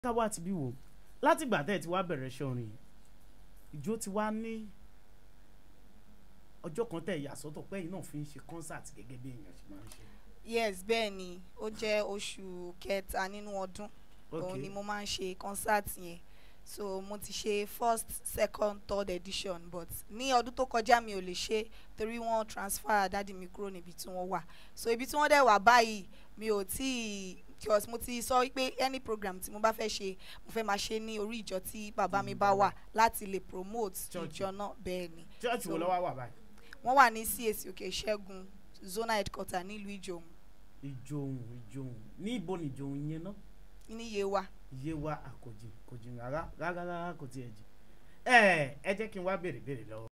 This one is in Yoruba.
ká wá ti bí wò látìgbà tẹ́ ẹ ti wá bẹ̀rẹ̀ iṣẹ́ orin yìí ìjó ti wá ní ọjọ́ kan tẹ̀ yà sọ́tọ̀ pé ẹ̀yin náà fi ń ṣe concert gẹ́gẹ́ bí èèyàn ṣe máa ń ṣe. yes bẹ́ẹ̀ ni ó jẹ́ oṣù kẹta nínú ọdún òun ni mo máa ń ṣe concert yẹn so mo ti ṣe first second third edition but ní ọdún tó kọjá mi ò lè ṣe torí wọ́n transfer dádì mi kúrò níbi tí wọ́n wà so ibi tí wọ́n dẹ̀ wà báyìí mi ò tí ì because mo ti sọ wípé any program tí mo bá fẹ́ ṣe mo fẹ́ máa ṣe ní orí ìjọ tí bàbá mi bá wà láti lè promote Church. ìjọ náà bẹ́ẹ̀ ni church wo So- lọ́wọ́ wà báyìí. wọ́n wà ní CAC òkè ìṣẹ́gun zona headquarter nílùú ìjòhùn ìjòhùn ìjòhùn ní ibo ni ìjòhùn yẹn náà ní Yewa. iye wa àkòjì kò jìn rárá rárá rárá kò tiẹ̀ jìn. ẹ ẹ jẹ́ kí n wá béèrè béèrè lọ́wọ́